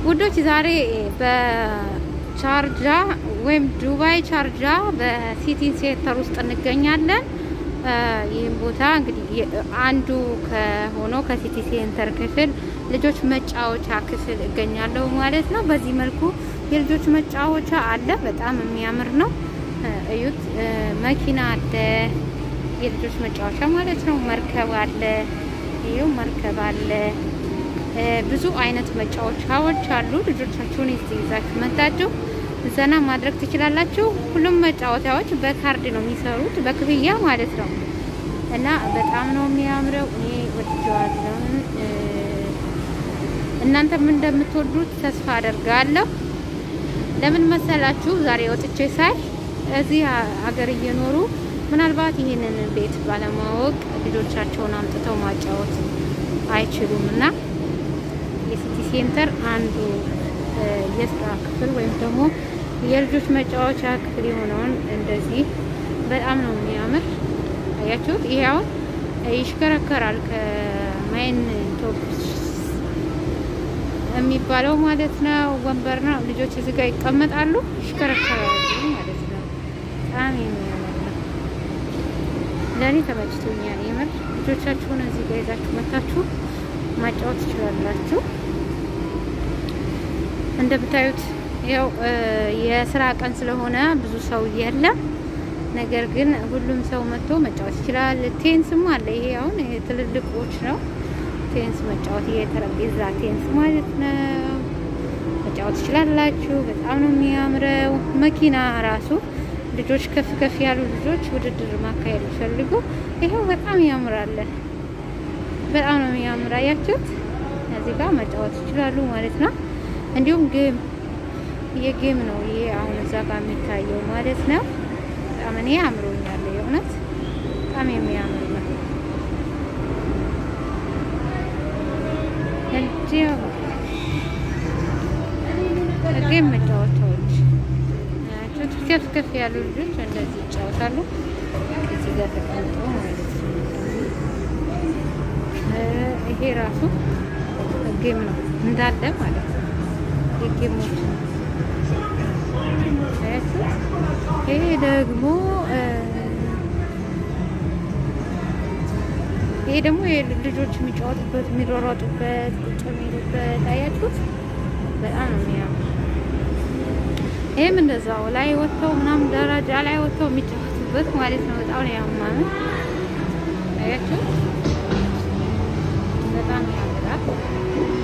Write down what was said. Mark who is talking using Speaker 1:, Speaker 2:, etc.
Speaker 1: ውዶች ዛሬ በቻርጃ ወይም ዱባይ ቻርጃ በሲቲ ሴንተር ውስጥ እንገኛለን። ይህም ቦታ እንግዲህ አንዱ ከሆነው ከሲቲ ሴንተር ክፍል ልጆች መጫወቻ ክፍል እገኛለሁ ማለት ነው። በዚህ መልኩ የልጆች መጫወቻ አለ። በጣም የሚያምር ነው። እዩት። መኪና አለ፣ የልጆች መጫወቻ ማለት ነው። መርከብ አለ፣ ይኸው መርከብ አለ። ብዙ አይነት መጫወቻዎች አሉ። ልጆቻችሁን ይዛችሁ መጣችሁ ዘና ማድረግ ትችላላችሁ። ሁሉም መጫወቻዎች በካርድ ነው የሚሰሩት በክፍያ ማለት ነው። እና በጣም ነው የሚያምረው። እኔ ወድጀዋለሁ። እናንተም እንደምትወዱት ተስፋ አደርጋለሁ። ለምን መሰላችሁ? ዛሬ ወጥቼ ሳይ እዚህ ሀገር እየኖሩ ምናልባት ይህንን ቤት ባለማወቅ ልጆቻቸውን አምጥተው ማጫወት አይችሉም እና የሲቲ ሴንተር አንዱ የስራ ክፍል ወይም ደግሞ የልጆች መጫወቻ ክፍል የሆነውን እንደዚህ በጣም ነው የሚያምር። አያችሁት? ይሄ አሁን ይሽከረከራል ከማይን ቶፕ የሚባለው ማለት ነው። ወንበር ነው። ልጆች እዚህ ጋር ይቀመጣሉ፣ ይሽከረከራሉ ማለት ነው። በጣም የሚያምር ነው። ለእኔ ተመችቶኛል የምር። ልጆቻችሁን እዚህ ጋር ይዛችሁ መታችሁ ማጫወት ትችላላችሁ። እንደምታዩት ያው የስራ ቀን ስለሆነ ብዙ ሰው የለም። ነገር ግን ሁሉም ሰው መጥቶ መጫወት ይችላል። ቴንስም አለ። ይሄ አሁን ትልልቆች ነው ቴንስ መጫወት፣ የጠረጴዛ ቴንስ ማለት ነው። መጫወት ትችላላችሁ። በጣም ነው የሚያምረው። መኪና ራሱ ልጆች ከፍ ከፍ ያሉ ልጆች ውድድር ማካሄድ ይፈልጉ ይሄው በጣም ያምራል። በጣም ነው የሚያምር። አያችሁት? እዚህ ጋር መጫወት ይችላሉ ማለት ነው። እንዲሁም ጌም የጌም ነው ይሄ አሁን እዛ ጋር የሚታየው ማለት ነው። በጣም እኔ አምሮኛል የእውነት በጣም የሚያምር ነው። ጌም መጫወቻዎች ከፍ ከፍ ያሉ ልጆች እንደዚህ ይጫወታሉ። እዚህ ጋር ተቀምጠው ማለት ነው። ይሄ ራሱ ጌም ነው እንዳለ ማለት ነው። የጌሞች ነው። ይሄ ደግሞ ይሄ ደግሞ ልጆች የሚጫወቱበት የሚሯሯጡበት ቁጭ የሚሉበት አያችሁት? በጣም ነው የሚያምር። ይህም እንደዛው ላይ ወጥተው ምናምን ደረጃ ላይ ወጥተው የሚጫወቱበት ማለት ነው። በጣም ነው ያማረ። አያችሁት? በጣም ያምራል።